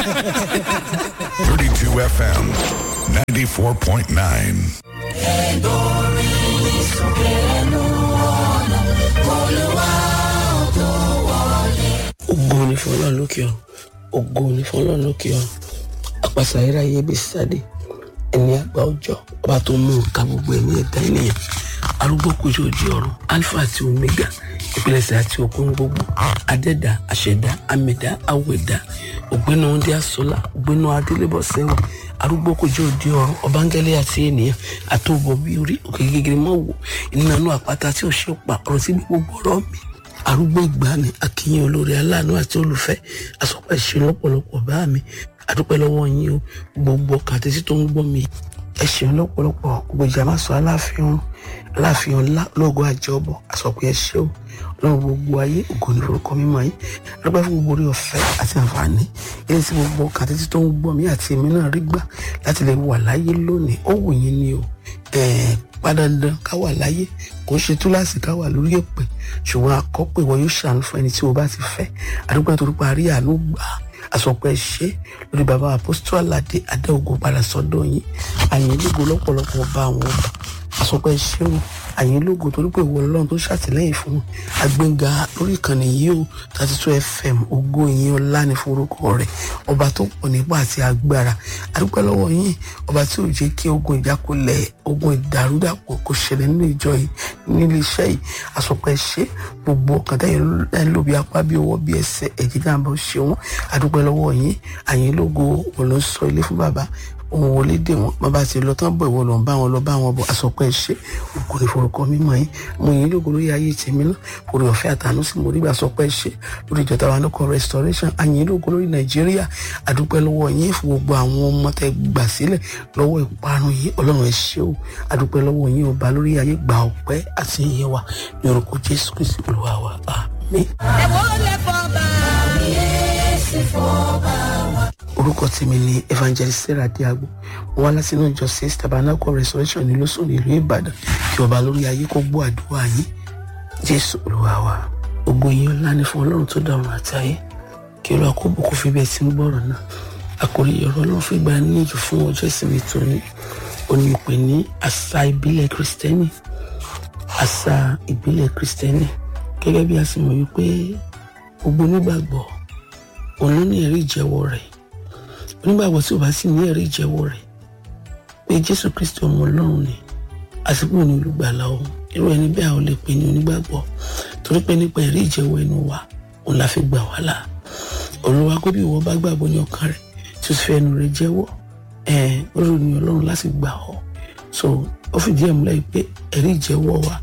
32 FM 94.9. ògo ni fún ọlọ́run lókè ọ ògo ni fún ọlọ́run lókè ọ àpàṣà ayérayé bí sáde ẹni àgbà ọjọ́ ọba tó mú nǹkan gbogbo ẹ̀mí ẹ̀dá ènìyàn arúgbó kojú òjì ọ̀run alpha àti omega ìpilẹ̀ṣẹ̀ àti òkun gbogbo adẹ́dà àṣẹ̀dá amẹ̀dá awẹ̀dá ògbénu ọdẹ asọ́lá ògbénu adélébọ̀ sẹ́wọ̀n arúgbó kojú òjì ọ̀run ọbángẹ́lẹ́ àti ènìyàn àtòbọ̀ bí orí òkè gègèrè mọ́ wò ìnànú àpáta tí ò ṣe pa ọ̀rọ̀ sí gbogbo ọ̀rọ̀ mi arúgbó ìgbàanì akínyìn olórí aláàánú àti olùfẹ́ àsọpọ̀ ẹ̀ṣẹ̀ lọ́pọ̀lọpọ̀ bá mi àdúpẹ́ lọ́wọ́ yín o gbogbo ọkàn àti tí tó ń gbọ́ mi ẹ ṣeun lọ́pọ̀lọpọ̀ gbogbo ìjà máa sọ aláàfin ọ̀run aláàfin ọ̀la lóògùn àjọbọ̀ àsọpọ̀ ẹ ṣé o lọ́wọ́ gbogbo ayé ògo ní forúkọ mímọ́ yín adúpẹ́ fún gbogbo orí ọ̀fẹ́ àti àǹfààní ilé tí gbogbo ọkàn àti tí tó ń gbọ́ mi àti èmi náà rí gbà láti lè wà láyé lónìí ó wù yín ni o ẹ̀ẹ́ padàndàn ká wà láyé kò ṣe túláàsì ká wà lórí èpè ṣùgbọ́n àkọ́pẹ́ ìwọ yóò ṣàánú fún ẹni tí o bá ti fẹ́ àdúgbò nítorí pé àrí àánú gbà á àsọpẹ́ ṣe lórí bàbá àpòstó aládé adéogun padà sọ́dọ̀ yín àyìn lógo lọ́pọ̀lọpọ̀ bá àwọn ọba àsọpẹ́ ṣe o àyìn lógo torí pé ìwọ ọlọ́run tó ṣàtìlẹ́yìn fún wọn agbẹ́ngà lórí ìkànnì yìí o thirty two fm ògo ìyìn ọlá ní forúkọ rẹ̀ ọba tó pọ̀ nípa àti agbára adúpẹ́ lọ́wọ́ yín ọba tí ò jẹ́ kí ogun ìjákulẹ̀ ogun ìdàrúdàpọ̀ kò ṣẹlẹ̀ nínú ìjọ yìí nílé iṣẹ́ yìí àsọpẹ́ ṣe gbogbo ọkàn tẹ́yìn ẹ̀ ń lò bí apá bí ọwọ́ bí ẹsẹ̀ ẹ̀jẹ̀ jàǹbá ó ṣe wọ́n adúpẹ́ lọ́wọ́ yín àyìn lógo òun ló ń sọ ilé fún bàbá òun wọlé dè wọn bàbá ti lọ tán bọ ìwọ lọ ń bá wọn lọ bá wọn bọ àsọpẹ́ ṣe òkú ní forúkọ mímọ́ yín mo yìn lógo lórí ayé tèmi náà orí ọ̀fẹ́ àtàánú sí mo rí gbà sọpẹ́ ṣe lórí ìjọba wa lóko restoration àyìn lógo lórí nàìjíríà àdúpẹ́ lọ́wọ́ yín fún gbogbo àwọn ọmọ tẹ gbà sílẹ̀ lọ́wọ́ ìparun yìí ọlọ́run ẹ ṣé o àdúpẹ́ lọ́wọ́ yín ọba lórí ayé gbà ọpẹ́ àti ìyẹn wa ní orúkọ jésù kristi olúwa wa àmín. ẹ̀wọ́n lè fọba. kábíyèsí fọba wa. orúkọ tèmi ni evangelist sarah diagbo mo wá láti inú ìjọ six tabernacle restoration ní lọ́sùn nílùú ìbàdàn kí ọba lórí ayé kó gbọ́ àdúrà yín jésù olúwa wa ògo yín ọlá ní fún ọlọ́run tó dá ọ̀run àti ayé kí olúwa kó bùkún fi bẹ́ẹ̀ tí ń gbọ́rọ̀ náà àkòrí ọ̀rọ̀ ọlọ́run fi gba níyànjú fún ọjọ́ ìsinmi tòní òní ìpè ní àṣà ìbílẹ̀ kristẹni àṣà ìbílẹ̀ kristẹni gẹ́gẹ́ bí a sì mọ̀ wípé gbogbo onígbàgbọ́ òun ló ní ẹ̀rí ìjẹ́wọ́ rẹ̀ onígbàgbọ́ tí ò bá sì ní ẹ̀rí ìjẹ́wọ́ rẹ̀ pé jésù kristi ọmọ ọlọ́run ni àsìkò ní olùgbàlà òun irú ẹni bẹ́ẹ̀ a ò lè pè ní onígbàgbọ́ torí pé nípa ẹ̀rí ìjẹ́wọ́ ẹnu wa òun la fi gbà wá là olùwà kó bí ìwọ bá gbàgbọ́ ní ọkàn rẹ̀ tí o sì fẹ́ ẹnu rẹ̀ jẹ́wọ́ ẹ̀ ó rò ní ọlọ́run láti gbà ọ́ so ó fìdí ẹ̀ múlẹ̀ pé ẹ̀rí ìjẹ́wọ́ wa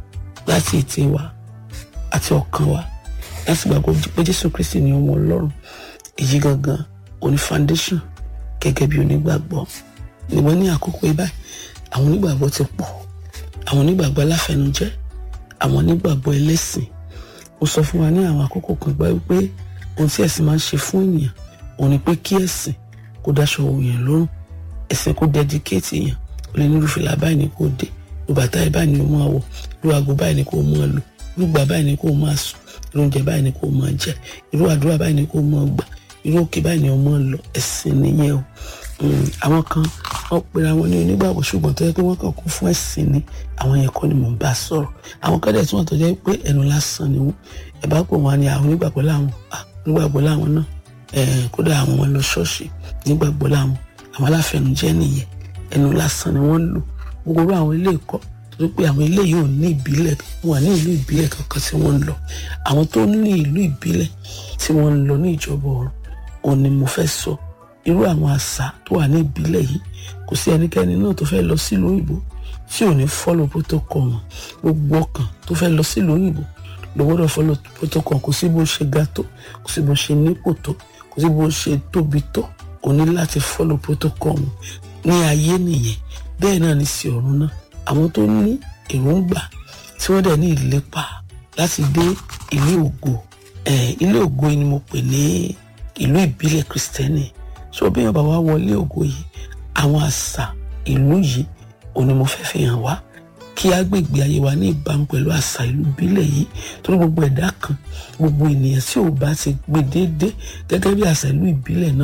láti ètè wa àti ọkàn wa láti gbàgbọ́ pé jésù kristi ni ọmọ ọlọ́run èyí gangan oní foundation gẹ́gẹ́ bí onígbàgbọ́ ìwọ ní àkókò ibà àwọn onígbàgbọ́ ti pọ̀ àwọn onígbàgbọ́ aláfẹnujẹ́ àwọn onígbàgbọ́ ẹlẹ́sìn mo sọ fún wa ní àwọn àkókò kan gbá wípé ohun tí ẹ̀sìn máa ń ṣe fún ènìyàn òun ni pé kí ẹ̀sìn kó dáṣọ òyìn lọ́rùn ẹ̀sìn kó dẹ́díkéètì èèyàn ó lè nírú fìlà báyìí ni kò dé irú bàtà yìí báyìí ni kò máa wọ̀ irú aago báyìí ni kò máa lò irú gbà báyìí ni kò máa sùn irú oúnjẹ báyìí ni kò máa jẹ irú àdúrà báyìí ni kò máa gbà irú òkè báyìí ni ọmọ lọ ẹ̀sìn nìyẹn o àwọn kan wọ́n pera wọn ní onígbàgbọ́ ṣùgbọ́n tó yẹ pé wọ́n kàn kún fún ẹ̀sìn ni àwọn yẹn kọ́ ni mò ń bá sọ̀rọ̀ àwọn kan dẹ̀ tí wọ́n tó jẹ́ pé ẹnu lásán ni wọ́n ẹ bá pò wọn ni àwọn onígbàgbọ́ làwọn onígbàgbọ́ làwọn náà kódà àwọn wọn lọ ṣọ́ọ̀ṣì onígbàgbọ́ làwọn àwọn aláfẹnujẹ́ nìyẹn ẹnu lásán ni wọ́n lò gbogbo àwọn ilé ẹ̀kọ́ torí pé àwọn ilé yìí ò ní ìbílẹ̀ wọn ní ìlú ìbílẹ̀ kankan tí wọ́n ń lọ àwọn tó ní ìlú ìbílẹ̀ tí wọ́n ń lọ ní ìjọba ọ̀run òun ni mo fẹ́ sọ irú àwọn àṣà tó wà ní ìbílẹ̀ yìí kò sí ẹnikẹ́ni náà tó fẹ́ lọ sílùú òyìnbó tí ò ní follow protocol wọn gbogbo ọkàn tó fẹ́ lọ sílùú òyìnbó ló gbọ́dọ̀ follow protocol kò sí bó ṣe ga tó kò sí bó ṣe nípò tó kò sí bó ṣe tóbi tó o ní láti follow protocol wọn ní ayé nìyẹn bẹ́ẹ̀ náà ní sí ọ̀run náà àwọn tó ní èròǹgbà tí wọ́n dẹ̀ ní ìlépa láti dé ilé ògo ilé ògo ni mo pè ní ìlú ìbílẹ̀ kristẹni so bí wọn bá wá wọlé ògo yìí àwọn àṣà ìlú yìí òun ni mo fẹ́ fi hàn wá kí agbègbè ayé wa ní ìbámu pẹ̀lú àṣà ìlú ìbílẹ̀ yìí torí gbogbo ẹ̀dá kan gbogbo ènìyàn tí ò bá ti gbé déédé gẹ́gẹ́ bí àṣà ìlú ìbílẹ̀ náà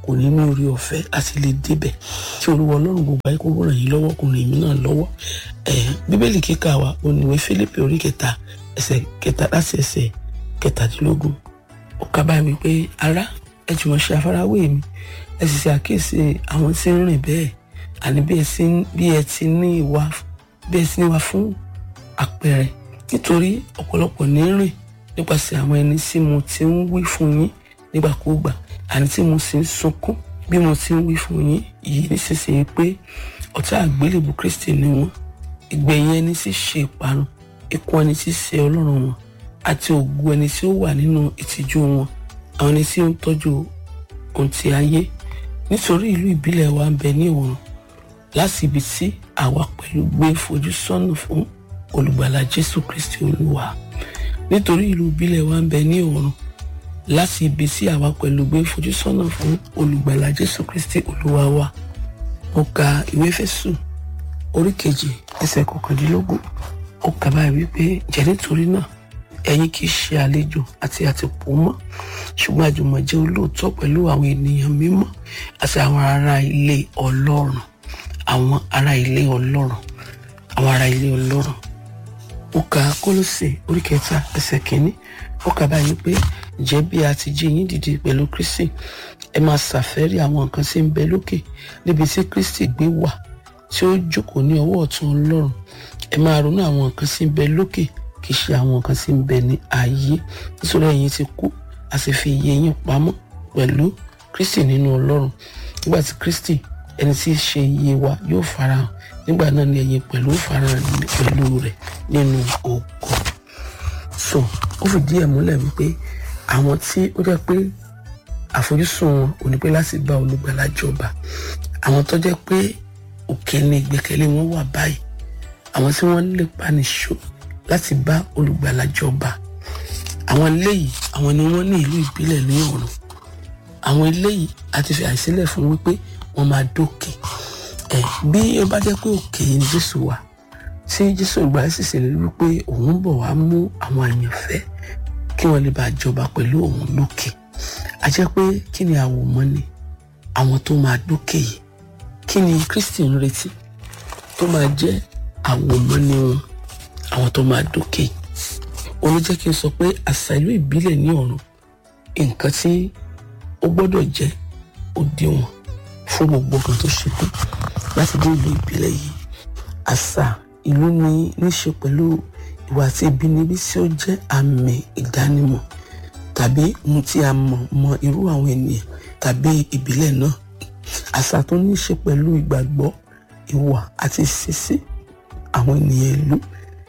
kò ní ní orí ọ̀fẹ́ àti lè débẹ̀ tí olúwa ọlọ́run gbogbo ayé kó ràn yín lọ́wọ́ kò ràn yín náà lọ́wọ́ ẹ̀ bíbélì kíkà wa oníwèé Fílípì orí kẹta ẹsẹ̀ kẹta láti ẹsẹ̀ kẹtàdínlógún ó kà báyìí wípé ará ẹ jùmọ̀ ṣe àfarawé mi ẹ sì ṣe àkíyèsí àwọn tí ń rìn bẹ́ẹ̀ àní bí ẹ sì ń- bí ẹ ti ní ìwà bí ẹ ti ní ìwà fún àpẹẹrẹ nítorí ọ̀pọ̀lọpọ̀ ní rìn nípasẹ̀ àwọn ẹni tí mo ti ń wí fún yín nígbàkúùgbà àní tí mo sì ń sunkún bí mo ti ń wí fún yín yìí nísinsìnyí pé ọ̀tá àgbélébù Kristi ni wọ́n ìgbẹ̀yìn ẹni tí ṣe ìparun ikú ẹni tí ṣe ọlọ́run wọn àti ògo ẹni tí ó wà nínú ìtìjú wọn àwọn ẹni tí ó ń tọ́jú ohun ti ayé nítorí ìlú ìbílẹ̀ wa ń bẹ ní ọ̀run láti ibi tí àwa pẹ̀lú gbé fojú sọ́nà fún olùgbàlà Jésù Kristi Olúwa nítorí ìlú ìbílẹ̀ wa ń bẹ ní ọ̀run láti ibi tí àwa pẹ̀lú gbé fojú sọ́nà fún olùgbàlà Jésù Kristi Olúwa wa mo ka ìwé Éfésù orí kejì ẹsẹ̀ kọkàndínlógún ó kà báyìí wípé jẹ́ nítorí náà ẹ̀yin kì í ṣe àlejò àti àtìpó mọ́ ṣùgbọ́n àjùmọ̀ jẹ́ olóòótọ́ pẹ̀lú àwọn ènìyàn mímọ́ àti àwọn ará ilé Ọlọ́run àwọn ará ilé Ọlọ́run àwọn ará ilé Ọlọ́run ó ka Kólósè orí kẹta ẹsẹ̀ kìíní ó kà báyìí pé jẹ́ bí a ti jí yín dìde pẹ̀lú Kristi ẹ máa ṣàfẹ́rí àwọn nǹkan tí ń bẹ lókè níbi tí Kristi gbé wà tí ó jókòó ní ọwọ́ ọ̀tún Ọlọ́run ẹ máa ronú àwọn nǹkan tí ń bẹ lókè kì í ṣe àwọn nǹkan tí ń bẹ ní ayé nítorí ẹ̀yin ti kú a sì fi iye yín pamọ́ pẹ̀lú Kristi nínú Ọlọ́run nígbà tí Kristi ẹni tí í ṣe iye wa yóò farahàn nígbà náà ni ẹ̀yin pẹ̀lú farahàn pẹ̀lú rẹ̀ nínú ògo so ó fìdí ẹ̀ múlẹ̀ wípé àwọn tí ó jẹ́ pé àfojúsùn wọn ò ní pé láti bá olùgbàlà jọba àwọn tó jẹ́ pé òkè ni ìgbẹ́kẹ̀lé wọn wà báyìí àwọn tí wọ́n lè panisọ láti bá olùgbàlà jọba àwọn eléyìí àwọn ni wọ́n ní ìlú ìbílẹ̀ ní ọ̀run àwọn eléyìí àti fi àìsílẹ̀ fún wípé wọ́n máa dókè ẹ̀ bí ó bá jẹ́ pé òkè ni Jésù wà tí Jésù ìgbà sì ṣèlérí wípé òun ń bọ̀ wá mú àwọn àyànfẹ́ kí wọ́n lè bá jọba pẹ̀lú òun lókè a jẹ́ pé kí ni àwòmọ́ ni àwọn tó máa dókè yìí kí ni Kristi ń retí tó máa jẹ́ àwòmọ́ ni wọn àwọn tó máa dókè yìí òun ló jẹ́ kí n sọ pé àṣà ìlú ìbílẹ̀ ní ọ̀run nǹkan tí ó gbọ́dọ̀ jẹ́ òdiwọ̀n fún gbogbo kan tó ṣetán láti dé ìlú ìbílẹ̀ yìí àṣà ìlú ní níṣe pẹ̀lú ìwà àti ìbínibí tí ó jẹ́ àmì ìdánimọ̀ tàbí ohun tí a mọ̀ mọ irú àwọn ènìyàn tàbí ìbílẹ̀ náà àṣà tó ní í ṣe pẹ̀lú ìgbàgbọ́ ìwà àti ìṣesí àwọn ènìyàn ìlú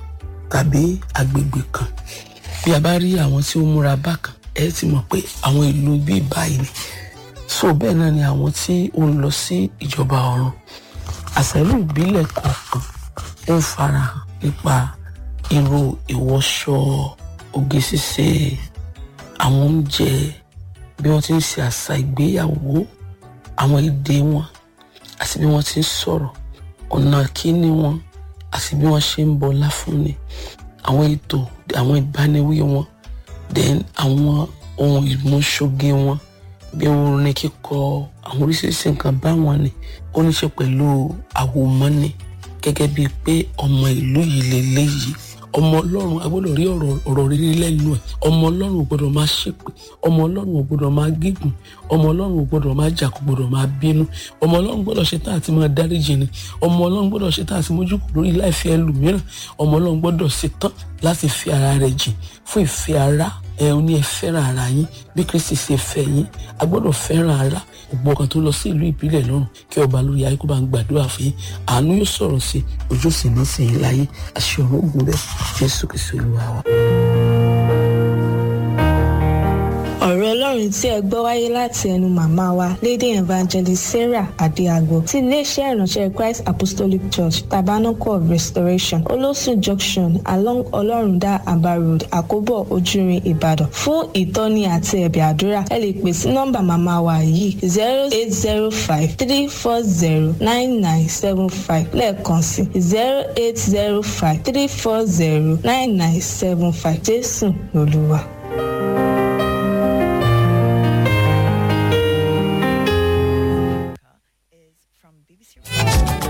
tàbí agbègbè kan bí a bá rí àwọn tí ó múra bákan ẹ ti mọ̀ pé àwọn ìlú bíi báyìí ni so bẹ́ẹ̀ náà ni àwọn tí ó ń lọ sí ìjọba ọ̀run àṣà ìlú ìbílẹ̀ kọ̀ọ̀kan ó ń farahàn nípa irú ìwọṣọ oge ṣíṣe àwọn oúnjẹ bí wọ́n ti ń ṣe àṣà ìgbéyàwó àwọn èdè wọn àti bí wọ́n ti ń sọ̀rọ̀ ọ̀nà kíní wọn àti bí wọ́n ṣe ń bọlá fúnni àwọn ètò àwọn ìbániwí wọn then àwọn ohun ìmúṣoge wọn bí orin kíkọ àwọn oríṣiríṣi nǹkan báwọn ni ó ní ṣe pẹ̀lú àwòmọ́ni gẹ́gẹ́ bíi pé ọmọ ìlú yìí lélẹ́yìí ọmọ ọlọ́run a gbọ́dọ̀ rí ọ̀rọ̀ ọ̀rọ̀ rírí lẹ́nu ẹ̀ ọmọ ọlọ́run ò gbọ́dọ̀ máa ṣépè ọmọ ọlọ́run ò gbọ́dọ̀ máa gígùn ọmọ ọlọ́run ò gbọ́dọ̀ máa jà kò gbọ́dọ̀ máa bínú ọmọ ọlọ́run gbọ́dọ̀ ṣe tá àti máa dáríjì ni ọmọ ọlọ́run gbọ́dọ̀ ṣe tá àti mójúkù lórí láìfẹ́ ẹlòmíràn ọmọ ọlọ́run gbọ́dọ̀ ṣe tán láti fi ara rẹ̀ jìn fún ìfẹ́ ara ẹ ò ní ẹ fẹ́ràn ara yín bí Kristi ṣe fẹ́ yín a gbọ́dọ̀ fẹ́ràn ara gbogbo ọkàn tó lọ sí ìlú ìbílẹ̀ lọ́rùn kí ọba lórí ayé kó bá ń gbàdúrà fún yín àánú yóò sọ̀rọ̀ sí ojú sì ní sìn láyé àṣẹ ọ̀run ògùn bẹ́ẹ̀ Jésù Kristi Olúwa wa. ọ̀rọ̀ ọlọ́run tí ẹ gbọ́ wáyé láti ẹnu màmá wa lady evangelist sarah adéagbo ti iléeṣẹ́ ìránṣẹ́ christ apostolic church tabernacle of restoration olóṣù junction along ọlọ́rundá aba road àkóbọ̀ ojúrin ìbàdàn fún ìtọ́ni àti ẹ̀bẹ̀ àdúrà ẹ lè pè sí nọ́mbà màmá wa yìí zero eight zero five three four zero nine nine seven five lẹ́ẹ̀kan sí zero eight zero five three four zero nine nine seven five jésù lolúwa. BBC.